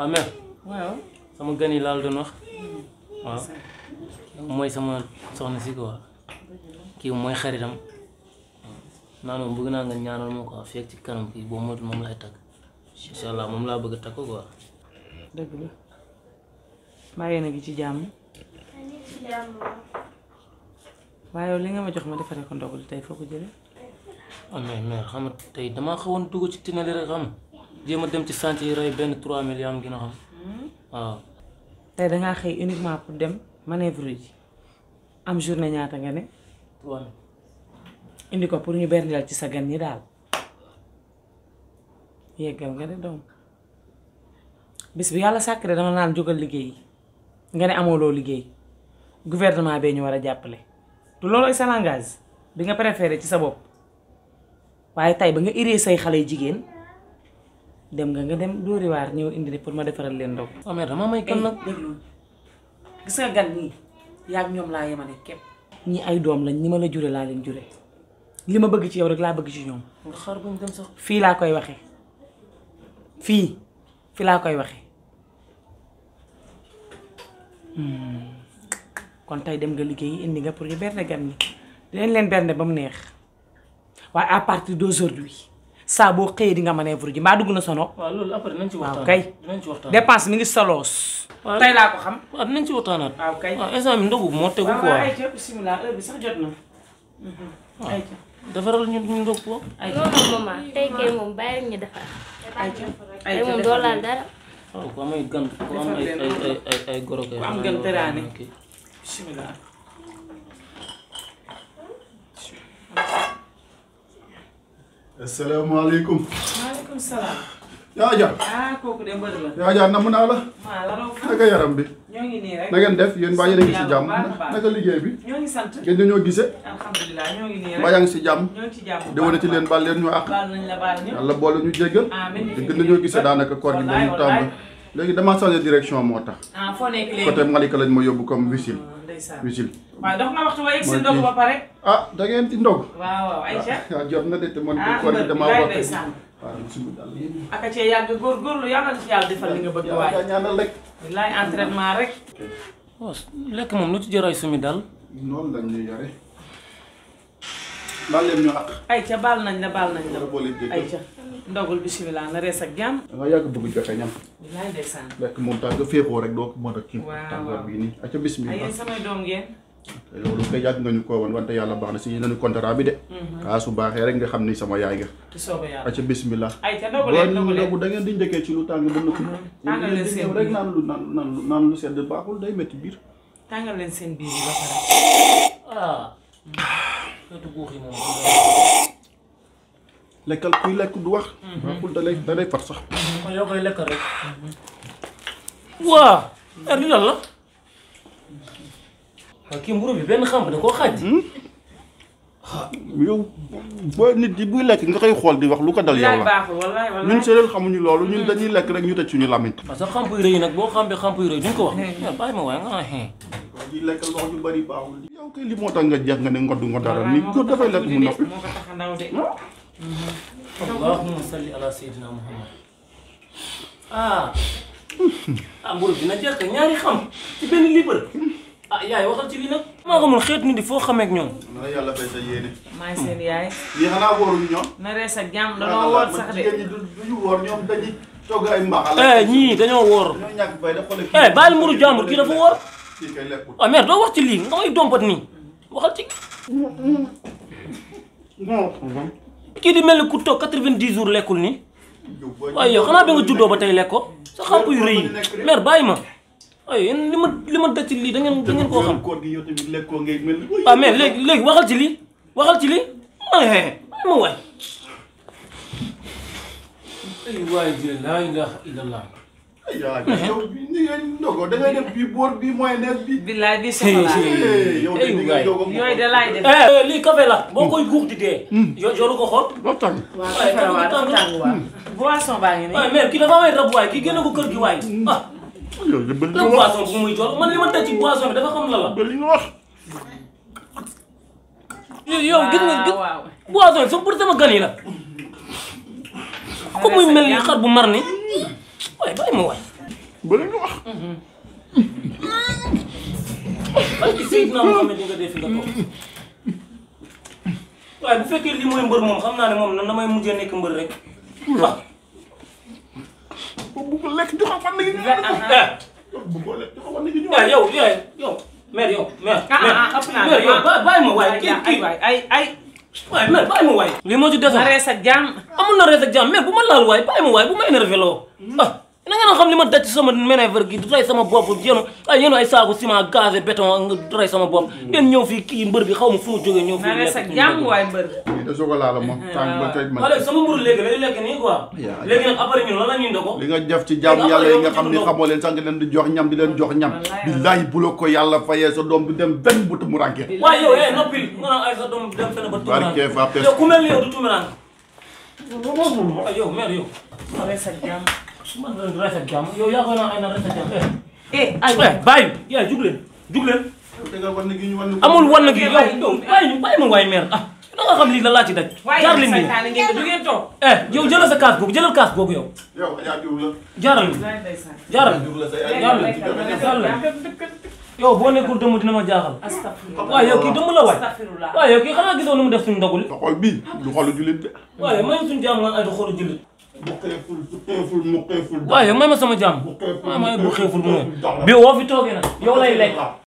waaw mère waaw sama gan yi laal doon wax waaw mooy sama soxna si quoi kii mooy xaritam naa noonu bëgg naa nga ñaanal ma quoi fekk ci kanam kii boo moytu moom lay takk incha allah moom laa bëgg a takk quoi dëgg la mbaa yéen a ngi ci jàmm waaye yow li nga ma jox ma defaree ko ndogu li tey foo ko jëlee ah mais mère xam nga tey damaa xawoon dugg ci tinali rek xam jéem a dem ci chantier yi rey benn 3 millions am gën a xam waaw tey dangaa xëy uniquement pour dem manœuvre yi am journée ñaata nga ne 3 indi ko pour ñu berndeel ci sa gan ñi daal yeggal nga de doom bis bi yàlla sàkk de dama naan jógal liggéey nga ne amoo loo liggéey gouvernement bee ñu war a jàppale du loolu sa langage bi nga préféré ci sa bopp waaye tey ba nga iree say xale yu jigéen dem nga nga dem dóori waar ñëw indi pour ma defaral leen ndog ah mère dama may kan nag déglu gis nga gan ñii yaa ñoom laa yemale képp ñi ay doom lañ ñi ma la jure laa leen jure li ma bëgg ci yow rek laa bëgg ci ñoom nga xaar bañ dem sax fii laa koy waxee fii fii laa koy waxee kon tey dem nga liggéeyi indi nga pour ñu bernde gan ñi leen leen bernde ba mu neex waaye à partir d'aujourd'hui saa boo xëyee di nga manœuvre ji mbaa dugg na sono waaw loolu après nañ ci waaw waxtaan kay dinañ ci waxtaan dépense mi ngi soloos waaw. tey laa ko xam waaw dinañ ci waxtaanaat waaw kay waaw instant bi ndogu moo tegu waaw quoi waaw ayca bismillah heure bi sax jot na ayca defaral ñu ñu ndog ko ayca non non maman tey kay moom bàyyi rek ñu defar ayca tey moom doo laal dara waaw ku am ay gan ku am ay ay ay ay ay goro kay Ku am xanaa gan nga teraane. waxtaan ak kii. bismillah asalaamaaleykum. maaleykum salaam yaa Dia. ah kooku de mbër la yaa Dia namm naa la. maa la raw naka yaram bi. ñoo ngi nii rek na ngeen def yéen mbaa yéen a ngi si jàmm Yàlla bu baax a baax. naka liggéey bi. ñoo ngi sant ngeen dañoo gisee. alhamdulilah ñoo ngi nii mbaa rek yaa ngi si jàmm. ñoo ngi ci jàmm bu déwénati baax a leen baal leen ñu àq. baal nañ la baal ñëpp yàlla boole ñu jéggal. amiin te gën nañoo gisee daanaka koor gi ba mu tàmbali. léegi damaa changé direction moo tax. ah foo nekk léegi côté Malika lañ ma yóbbu comme wisil. ndeysaan wisil. waaw dox na waxtu wa yegg si Mooy ndogu kii. ba pare ah da ngeen di ndog. waaw waaw Aïcha ah jot na de te man ah koor gi mbër damaa bi wax. ndeysaan waaw bisimilah. aka cee yàgg góorgóorlu yàlla na ci yàlla defal li nga bëgg waay yaa ñaanal rek. wallaay entraînement rek waaw lekk moom lu ci jëray sumi daal noonu lañ ñuy yore. baal leen ñu àq. Aïcha baal nañ la baal nañ la yàlla boole jéggal. Aïcha ndogul bismillah na rees ak jàmm da nga yàgg bëgg joxe ñam. wallaay ndeysaan lekk moom tax nga féexoo rek doo ko mën a kii. Waaw, tàngoor waaw. bii nii aca ay bismillah yéen samay doom ngeen loolu kay yàgg nga ñu ko woon wante yàlla baax na si nañu contrat bi de. kaa su baaxee rek nga xam ni sama yaay nga. ci soobee yàlla aca bismillah. Aïcha ndogu boo leen ndogu leen ndogu da ngeen di njëkkee ci lu tàng ba noppi. tàngal leen seen ñëw rek biir. naan lu naan naan lu naan lu sedd baaxul day métti biir. tàngal leen seen biir yi ba pare ah xeetu guux yi moom lekkal kuy lekk du wax. baaxul da lay da lay far sax. kon yow koy lekk rek waa er li lan la waaw kii mburu bi benn xam da koo xaaj yow boo nit yi buy lekk nga koy xool di wax lu ko dal yow wallaay la. baaxul wallaay wallaay ñun séeréer xamuñu loolu ñun dañuy lekk rek ñu tëj suñu làmmiñ. parce que xamp yu rëy nag boo xampee xamp yu rëy duñ ko wax mais bàyyi ma waaye nga naa xee di lekkal wax yu bari baaxul. yow kay li moo tax nga jeex nga ne ngoddu ngoddaral ni góor dafay lekk mu noppi. moo ko tax a ndaw de allahumma salli ala sayyidina muhammad ah ah mburu dina jeex te ñaari xam ci benn libre ah yaay waxal ci lii nag maa xamul xeet nit di foo xamee ak ñoom na yàlla fay sa yéene. maay seen yaay lii xanaa wóoruñu ñoom. na rees ak jàmm danoo woor sax de jigéen ñi du duñu wóor ñoom dañuy togg ay mbaxal. eh ñii dañoo woor ñoo ñàkk bay da xoole eh bàyyil mburu jàmbur kii dafa woor kii kay lekkul. ah mère doo wax ci lii nga may dompat nii waxal ci kii di mel ni ku toog quatre-vingt-dix jours lekkul nii waaye yow xanaa ba nga juddoo ba tey lekk ko sa xamp yu rëy yi mère bàyyi ma waaye yéen li ma li ma daj ci lii da ngeen da ngeen koo xam koor gi yow tamit lekkoo ngay mel ni. ah mais léegi léegi waxal ci lii waxal ci lii ay bàyyi ma waay ay waay ji laa ilaha illallah yaa yow ni ngay ndogo da ngay def bii boor bii mayonnaise bi. billaay bi soxlaa Eh, yow de Ay, ni waay. ngay dogo yooyu de laay def eh lii café la boo koy guux di dee yo yoru ko xool waxtaan. waaw Ay, dafa waa tàng dafa tàng waa boisson baa ngi waaye nii mère kii dafa may rab waay kii génne ko kër gi waay ah yow de bëri lan nga wax boisson bu muy jox man li ma daj ci boisson bi dafa xam la la bëri nga wax. yow yow gis nga gis waaw boisson bi sama pour sama gan yi la ko muy mel ni xar bu mar ni waaye bàyyi ma waay ba la nga wax parce que Seydina Mohamed di nga def fi nga toog waaye bu fekkee lii mooy mbër moom xam naa ne moom nan damay mujjee nekk mbër rek waaw bu ko lekk joxe fan la gi ñu eh bu ko lekk joxe fan la gi ñu eh yow yow yow mère yow mère ah ah ëpp naa mère yow ba- bàyyi ma waaye kii ay kii waay ay ay waaye mère bàyyi ma waaye lii moo ci desoon na rees ak jàmm amul na rees ak jàmm mais bu ma laal waaye bàyyi ma waaye bu ma énervé loo ah na ngeen a xam li ma daj ci sama manœuvre gi du rey sama bopp yéen ay yéen ay saaku ciment gazé béton nga rey sama bopp ngeen ñëw fii kii mbër bi xaw ma fu mu jógee ñëw na fii rees ak jàmm waay mbër lii de chocolat la moom tàng ba tey man wala sama mburu léegi lay lekk nii quoi yaa- léegi nag après ñun lan la ñuy ndoko li nga def ci jaamu yàlla yi nga xam ni xamoo leen sax nga leen di jox ñam di leen jox ñam Wallaay. billaahi bu la ko yàlla fayee sa doom du dem benn butu mu rànke waaye yow eh noppil nga naan ay sa doom dem fenn ba Barke fa pes. yow ku mel ni yow du tumiraan ay yow mère yow na rees ak jàmm man la rafet jàmm yow yaa koy naan ay na rafet jàmm eh eh ay eh bàyyi yaay jug leen jug leen tegal wan gi ñu wan amul wan gi yow bàyyi. yow bàyyi ñu bàyyi ma waay mère ah da nga xam lii la laa ci daj waaye jaar yéen leen nii saytaane ngeen di du ngeen toog eh yow jëlal sa kaas boobu jëlal kaas boobu yow yow Adja Diouf la jaaral nii Wallaay ndeysaan. jaaral Diouf la sa Lekk, yàlla lekk, lekk, yàlla. lekk. yow boo nekkul dëmm dina ma jaaxal Astafirullah. waaye yow kii dëmm la waay Astafirullah. waaye yow kii xanaa gisoo nu mu def suñu ndoguli sa xol bii du xolu jullit de waaye may suñu jàmm nga ay du xoolu jullit bu xeeful su xeeful mu xeeful waaye may ma sama jàmm bu xeeful waaye may bu xeeful mu ne dox la. bi woo fi toogee nag yow lay lekk